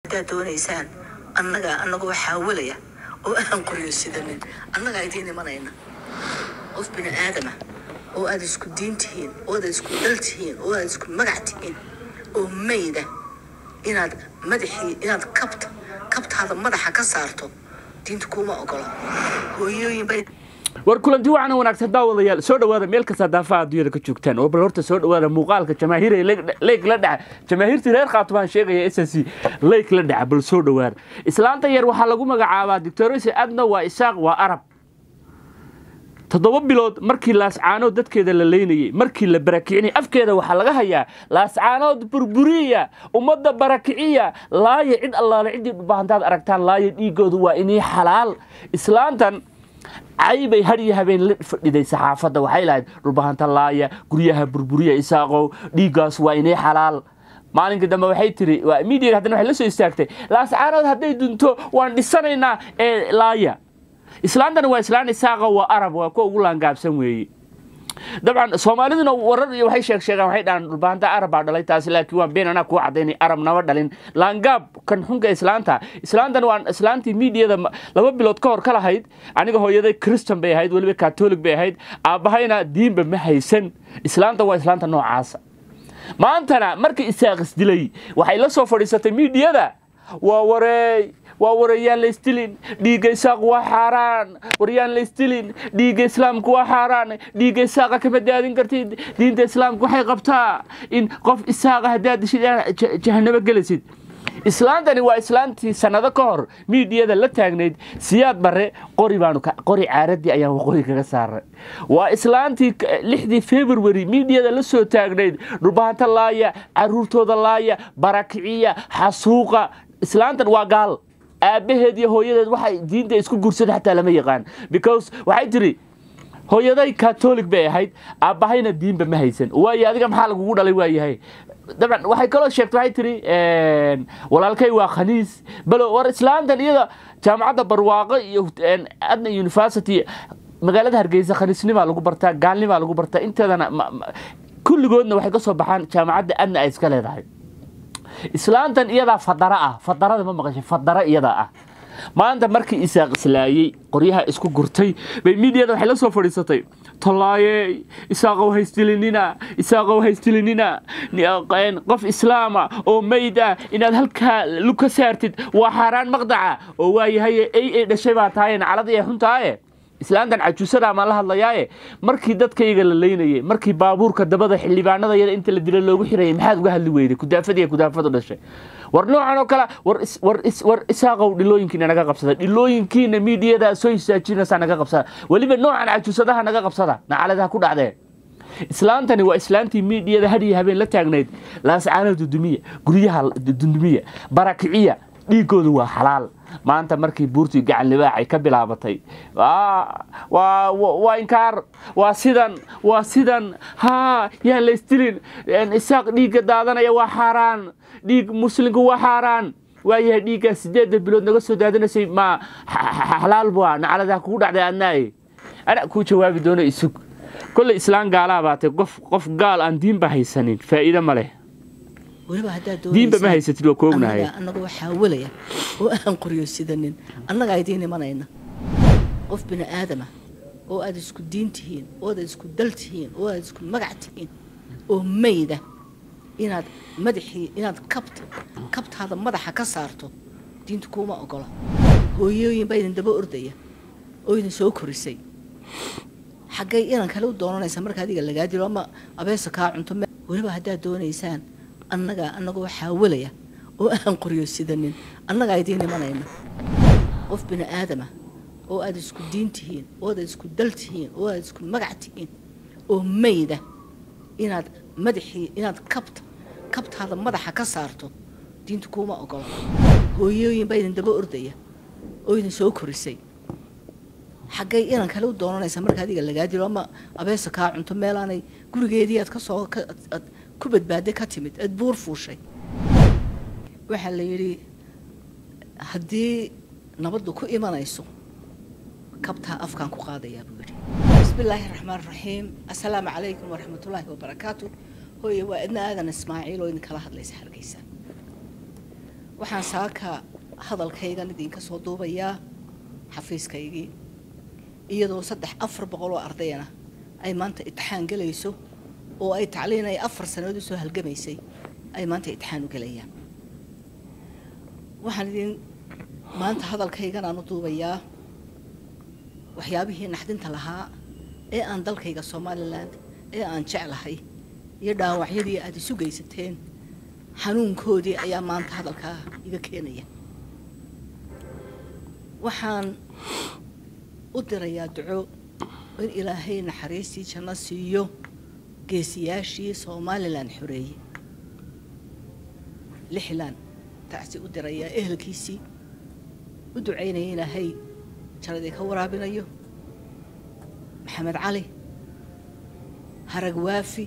haddaad doonaysaan annagaa annagoo xaawilaya oo aan qoryo sidanin annagaa idiin imanayna qof bini aadama oo aad isku diin tihiin oo aad isku dal tihiin oo aad isku magac tihiin oo mayda inaad madaxii inaad kabta kabtaada madaxa ka saarto diinta kuuma ogola hooyooyin bay war kulanti waxaana wanaagsan daawadayaal soo dhawaada meel kasta daafaha adduunyada ka joogtaan oo bal horta soo dhawaada muuqaalka jamaahiir ee leyg la dhaca jamaahiirtii reer khaatubaan sheegaya s c leyg la dhaca bal soo dhawaada islaanta yar waxaa lagu magacaabaa doctorese adna waa isaaq waa arab toddoba bilood markii laascaanood dadkeeda la leynayay markii la barakicinaye afkeeda waxaa laga hayaa laascaanood burburiya ummadda barakiciya laaya cid allaale ciddii dhubaahantaad aragtaan laaya dhiigoodu waa inii xalaal islaantan caybay hadhiyo habeen la fadhiday saxaafadda waxay lahayd dhulbahanta laaya guryaha burburiya isaaqow dhiiggaas waa inii xalaal maalinka dambe waxay tiri midiga haddana waxay la soo istaagtay laascaanood hadday dunto waan dhisanaynaa ee laaya islaantana waa islaan isaaqa waa arab waa kuwa ugu laangaabsan weeye dabcan soomaaliduna warar iyo waxay sheeg sheegaan waxay dhahaan dhulbaanta arab baa dhalay taasi laakiin waan been anaa kuu cadaynay arab nama dhalin laangaab kan xunka islaanta islaantan waan islaantii miidiyada laba bilood ka hor ka lahayd aniga hooyaday kristan bay ahayd weliba katolig bay ahayd aabbahayna diinba ma haysan islaanta waa islaanta noocaasa maantana markii isaaqis dilay waxay la soo fadhiisatay miidiyada waa wareey waa warayaan laysdilin dhiigga isaaq waa xaaraan waryaan laysdilin dhiigga islaamku waa xaaraan dhiigga isaaqa kama daadin kartid diinta islaamku waxay qabtaa in qof isaaqa haddaad dishid jahanabo gelisid islaantani waa islaantii sannado ka hor miidiyada la taagnayd siyaad bare qori baanu qori caaradii ayaan waqooyi kaga saaray waa islaantii lixdii february miidiyada la soo taagnayd dhulbahanta laaya caruurtooda laaya barakiciya xasuuqa islaantan waa gaal aabbaheed iyo hooyadeed waxay diinta isku gursada xataa lama yaqaan because waxay tiri hooyaday katolig bay ahayd aabbahayna diinba ma haysan waayo adiga maxaa lagugu dhalay waayahay dabcan waxay kaloo sheegtay waxay tiri walaalkay waa khaniis balo war islaantan iyada jaamacadda barwaaqo iyo adna university magaalada hargeysa khaniisnimaa lagu bartaa gaalnimaa lagu bartaa inteedana kulligoodna waxay ka soo baxaan jaamacadda adna ay iska leedahay islaantan iyadaa fadara ah fadarada ma maqashay fadara iyadaa ah maanta markii isaaq islaayey qoryaha isku gurtay bay miidiyada waxay la soo fadhiisatay tolaaye isaaqow haystilinina isaaqow haystilinina qof islaama oo mayd ah inaad halkaa lug ka saartid waa xaaraan maqdaca oo waayahaye ay ay dhashay baa tahaye nacladii ay xuntaaye islaantan cajuusadaa maan la hadlayaaye markii dadkayga la leynayay markii baabuurka dabada xildhibaanada yada inta la dila loogu xirayay maxaad uga hadli weyday kudaafadiiy kudaafadu dhashay war noocan oo kale war isaaqow dhilooyinkiina naga qabsada dhilooyinkiina miidiyada soo hisaajinaysaa naga qabsada weliba noocan cajuusadaha naga qabsada nacaladaha ku dhacdee islaantani waa islaantii miidiyada hadhiyo habeen la taagnayd laascaana dudumiya guryaha dudumiya barakiciya dhiigoodu waa xalaal maanta markii buurtii gacan libaaxay ka bilaabatay waa inkaar waa sidan waa sidan haa yaa laysdilin isaaq dhiigga daadanaya waa xaaraan dhiig muslimku waa xaaraan waayahay dhiiggaa sideedda bilood naga soo daadanaysay ma xalaal bua nacaladaa kugu dhacday adnaaye ana kuu jawaabi doono isug kolley islaan gaalaa baatay qof qof gaal aan diinba haysanin faa'iido ma leh weliba haddaad diinba ma haysatid waa koognahay annagoo xaawilaya oo aan qoryo sidanin annagaa idiin imanayna qof bini aadama oo aad isku diin tihiin oo aad isku dal tihiin oo aad isku magac tihiin oo mayda inaad madaxii inaad kabta kabtaada madaxa ka saarto diinta kuuma ogola hooyooyin baa idin daba ordaya oo idin soo korisay xaggay inan kale u doonanaysa marka adiga lagaa dilo ama abeesa kaa cunto weliba haddaad doonaysaan annagaa annagoo xaawilaya oo aan qoryo sidanin annagaa idiin imanayna qof bini aadama oo aad isku diin tihiin oo aad isku dal tihiin oo aad isku magac tihiin oo mayda inaad madaxii inaad kabta kabtaada madaxa ka saarto diinta kuuma ogola hooyooyin baa idin daba ordaya oo idin soo korisay xaggay inan kale u doonanaysa marka adiga lagaa dilo ama abeesa kaa cunto meelaanay gurigeedii aad kasoo aad ku badbaaday ka timid aad buur fuushay waxaa la yidhi haddii nabaddu ku imanayso kabtaa afkaan ku qaadayaa buu yidhi bismi illaahi raxmaan raxiim assalaamu calaykum waraxmatullaahi wabarakaatu hooye waa idna aadan ismaaciil oo idinkala hadlaysa hargeysa waxaan saaka hadalkaygan idinka soo duubayaa xafiiskaygii iyadoo saddex afar boqol oo ardayana ay maanta itixaan gelayso oo ay tacliin ay afar sannadood usoo halgamaysay ay maanta itixaan u gelayaan waxaan idin maanta hadalkaygan aan u duubayaa waxyaabihii naxdinta lahaa ee aan dalkayga somalilan ee aan jeclahay iyo dhaawacyadii aada isu geysateen xanuunkoodii ayaa maanta hadalkaa iga keenaya waxaan u dirayaa duco in ilaahay naxariistii janno siiyo geesiyaashii somalilan xoreeyey lixlan taasi u dirayaa ehelkiisii u ducaynaya ilaahay jannadii ka waraabinayo maxamed cali harag waafi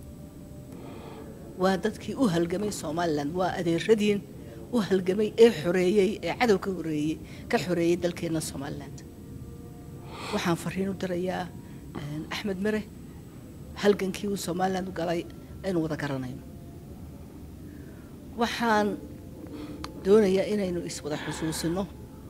waa dadkii u halgamay somalilan waa adeeradiin u halgamay ee xoreeyey ee cadow ka horeeyey ka xoreeyey dalkeenna somaliland waxaan fariin u dirayaa axmed mere halgankii uu somaliland u galay aynu wada garanayno waxaan doonayaa inaynu iswada xusuusino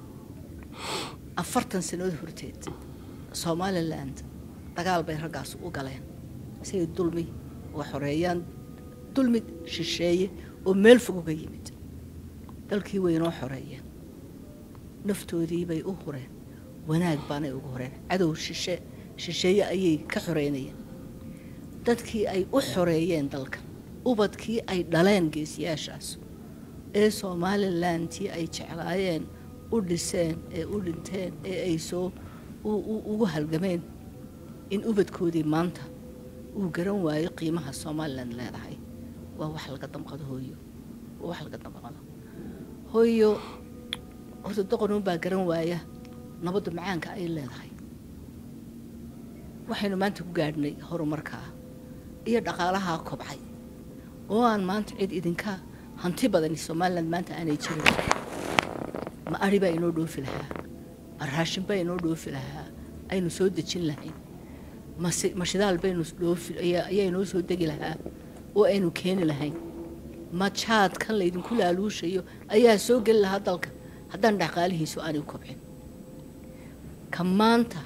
afartan sannadood horteed somaliland dagaal bay raggaas u galeen siay dulmi uga xoreeyaan dulmi shisheeye oo meel fog uga yimid dalkii waynoo xoreeyeen naftoodii bay u hureen wanaag baanay ugu horeen cadow shishe shisheeye ayay ka xoreynayeen dadkii ay u xoreeyeen dalka ubadkii ay dhaleen geesiyaashaas ee somalilantii ay jeclaayeen u dhiseen ee u dhinteen ee ay soo ugu halgameen in ubadkoodii maanta uu garan waayo qiimaha somalilan leedahay waa wax laga damqado hooyo waa wax laga damqado hooyo horta doqonuunbaa garan waaya nabadda macaanka ay leedahay waxaynu maanta ku gaadhnay horumarkaa iyo dhaqaalahaa kobcay oo aan maanta cid idinka hanti badani somalilan maanta aanay jirin ma ari baa inoo dhoofi lahaa ma raashin baa inoo dhoofi lahaa aynu soo dejin lahayn mase ma shidaal baynu dhoofi ayaa inoo soo degi lahaa oo aynu keeni lahayn ma jaadkan laydinku laaluushayo ayaa soo geli lahaa dalka haddaan dhaqaalihiisu aanay u kobcin ka maanta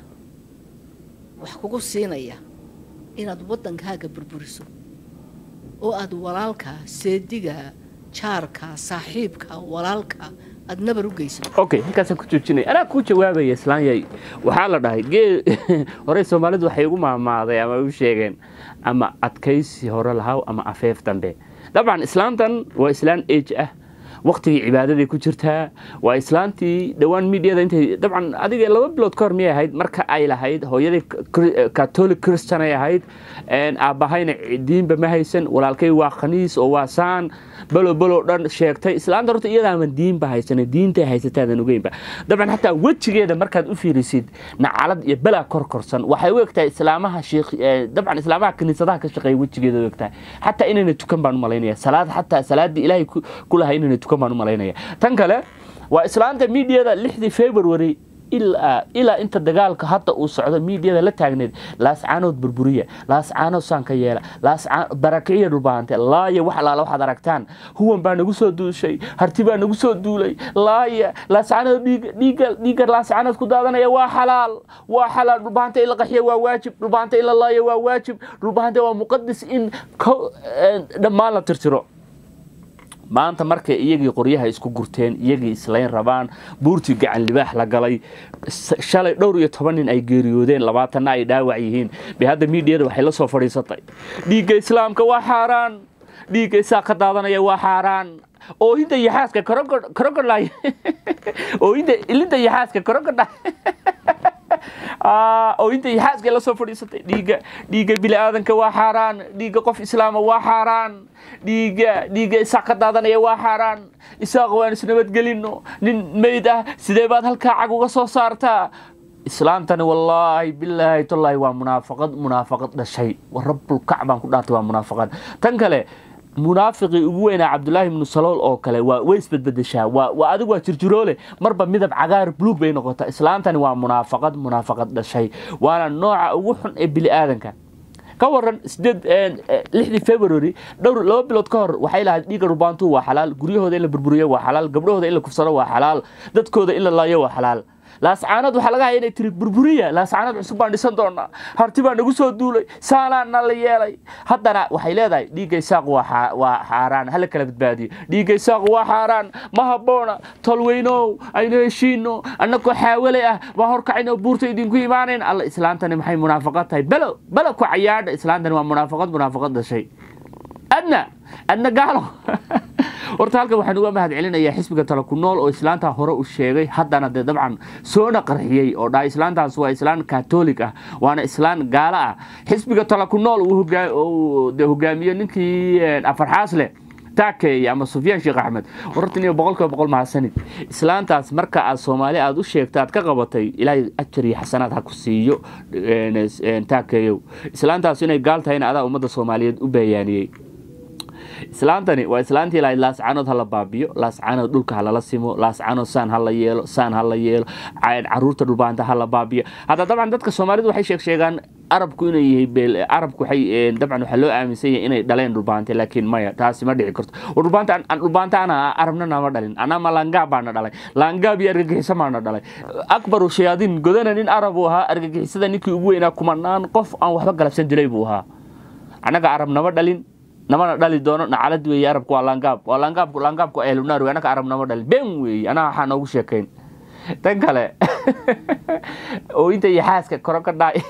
wax kugu siinaya inaad waddankaaga burburiso oo aad walaalkaa seedigaa jaarkaa saaxiibkaa walaalkaa aad nabar u geysato okay halkaasaan ku joojinaya anaa kuu jawaabaya islaanyay waxaa la dhahay gee horey soomaalidu waxay ugu maamaaday ama u sheegeen ama adkaysi hore lahaw ama afeef dambe dabcan islaantan waa islaan age ah waktigii cibaadaday ku jirtaa waa islaantii dhowaan midiada intay dabcan adiga laba bilood ka hor miyay ahayd marka ay lahayd hooyadii catholic christian ay ahayd aabbahayna diinba ma haysan walaalkay waa khaniis oo waa saan belo belo dhan sheegtay islaanta horta iyadaaman diinba haysan diintay haysataadan ogeynba dabcan xataa wejigeeda markaad u fiirisid nacalad iyo belaa korkorsan waxay u egtahay islaamaha sheekh dabcan islaamaha kiniisadaha ka shaqeeya wejigeeda u egtahay xataa inayna tukan baan u malaynaya salaad xataa salaadii ilaahay ku lahaa inayna tukan baan u malaynaya tan kale waa islaanta miidiyada lixdii february ilaa ilaa inta dagaalka hadda uu socdo miidiyada la taagneed laascaanood burburiya laascaanood saanka yeela barakiciya dhulbaante laaya wax alaala waxaad aragtaan huwan baa nagu soo duushay harti baa nagu soo duulay laaya laascaanood dhiiga dhiiga laascaanood ku daadanaya waa xalaal waa xalaal dhulbaante in la qaxiya waa waajib dhulbaante in la laaya waa waajib dhulbaante waa muqadis in dhammaan la tirtiro maanta markay iyagii qoryaha isku gurteen iyagii islayn rabaan buurtii gacan libaax la galay shalay dhowr iyo toban nin ay geeriyoodeen labaatanna ay dhaawac yihiin bay hadda miidiyada waxay la soo fadhiisatay dhiigga islaamka waa xaaraan dhiigga isaa ka daadanaya waa xaaraan oohinta iyo xaaska krogodhay oohinta ilinta iyo xaaska krogodhay oohinta iyo xaaskay la soo fadhiisatay dhiigga dhiigga bili-aadanka waa xaaraan dhiigga qof islaama waa xaaraan dhiigga dhiigga isaaq ka daadanaya waa xaaraan isaaq waan isnabadgelino nin meyd ah sidee baad halkaa cag uga soo saartaa islaantani wallaahi bilaahi tallaahi waa munaafaqad munaafaqad dhashay wa rabbulkacbaan ku dhaartay waa munaafaqad tan kale munaafiqii ugu weynaa cabdulaahi ibnu salool oo kale waa way isbedbedeshaa waa waa adigu waa jirjiroole marba midab cagaar buluug bay noqotaa islaantani waa munaafaqad munaafaqad dhashay waana nooca ugu xun ee bili aadanka ka waran sideed lixdii february dhowr laba bilood ka hor waxay lahayd dhiigga rubaantu waa xalaal guryahooda in la burburiyo waa xalaal gabdhahooda in la kufsado waa xalaal dadkooda in la laayo waa xalaal laascaanood waxaa laga haya inay tiri burburiya laascaanood cusub baan dhisan doonaa harti baa nagu soo duulay saanaana la yeelay haddana waxay leedahay dhiigga isaaq waa xaaraan hala kala badbaadiyo dhiigga isaaq waa xaaraan ma habboona tolweynow aynu heshiino annagoo xaawale ah baa horkacayno buurta idinku imaanayn alla islaantani maxay munaafaqad tahay belo belo ku cayaadha islaantani waa munaafaqad munaafaqad dhashay adna adna gaalo horta halkan waxaan uga mahad celinayaa xisbiga tala ku nool oo islaantaa hore u sheegay haddana dee dabcan soona qarxiyey oo dhaa islaantaas waa islaan katolig ah waana islaan gaalo ah xisbiga tala ku nool uu de hogaamiye ninkii afarxaas leh taakeeye ama sufyaan sheekh axmed hortan iyo boqol kiiba boqol mahadsanid islaantaas marka aad soomaali aad u sheegta aad ka qabatay ilaahay ajar iyo xasanaad ha ku siiyo taakeeyow islaantaas inay gaal tahayna adaa ummadda soomaaliyeed u bayaaniyey islaantani waa islaantii lahayd laascaanood hala baabiyo laascaanood dhulka halala simo laascaanood saan hala yeelo saan hala yeelo caruurta dhulbaanta hala baabiyo hadda dabcan dadka soomaalidu waxay sheeg sheegaan arabku inay yahay arabku waxay dabcan waxaa loo aaminsan yahay inay dhaleen dhulbaante laakiin maya taasi ma dhici karto dhulbaanta dhulbaanta ana arabna nama dhalin anaa ma laangaab baana dhalay laangaab iyo argagixiso maana dhalay akbaru shayaadiin godana nin arab uu ahaa argagixisada ninkii ugu weynaa kumanaan qof aan waxba galabsan dilay buu ahaa annaga arab nama dhalin namana dhali doono nacalad weeye arabku waa laangaab waa laangaab laangaabku ehlunaar wey annaga arab nama dhalin been weeye anaa waxaa noogu sheekayn tan kale oo inta iyo xaaska koro ka dhaay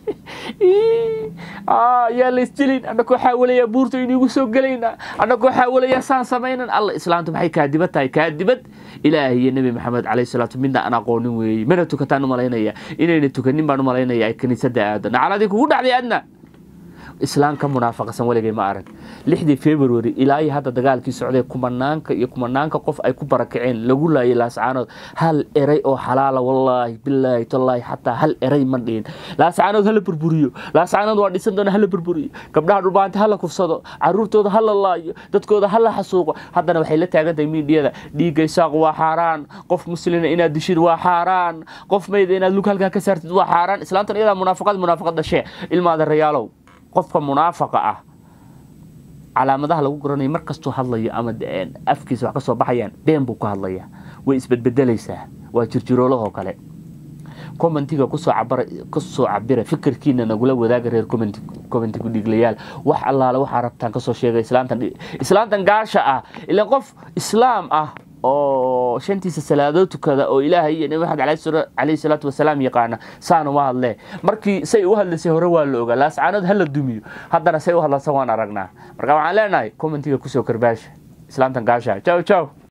yaa laysjilin annakoo xaawalaya buurta inigu soo gelayna annakoo xaawalaya saan samaynan alla islaamtu maxay kaadibad tahay kaadibad ilaahi iyo nebi maxamed calayhi salaatu midna aan aqoonin weeye mana tukataan u malaynaya inayna tukanin baan u malaynaya ay kiniisadda aado nacaladii kugu dhacday adna islaan ka munaafaqsan weligay ma arag lixdii february ilaa iyo hadda dagaalkii socday kumanaanka iyo kumanaanka qof ay ku barakaceen lagu laayay laascaanood hal eray oo xalaala wallaahi bilaahi tallaahi xataa hal eray ma dhihin laascaanood hala burburiyo laascaanood waa dhisan doona hala burburiyo gabdhaha dhulbaanta hala kufsado caruurtooda hala laayo dadkooda hala xasuuqo haddana waxay la taagan tahay miidiyada dhiigga isaaq waa xaaraan qof muslina inaad dishid waa xaaraan qof mayda inaad lug halkaa ka saartid waa xaaraan islaantan iyadaa munaafaqad munaafaqad dhashee ilmaada rayaalow qofka munaafaqa ah calaamadaha lagu garanayo mar kastuu hadlayo ama afkiisa wax ka soo baxayaan been buu ku hadlayaa way isbedbedelaysaa waa jirjiroolahoo kale commentiga kusoo cabira fikirkiina nagula wadaaga reer commenti kudhiglayaal wax allaale waxaa rabtaan kasoo sheegay islaantan gaasha ah ilan qof islaam ah oo shantiisa salaadood tukada oo ilaahay iyo nabi maxamed calayhi salaatu wasalaam yaqaana saana uma hadlee markii say u hadlaysay hore waa la ogaa laascaanood hala dumiyo haddana say u hadlasa waan aragnaa marka waxaan leenahay commentiga kusoo karbaasha islaamtan gaasha jaw jaw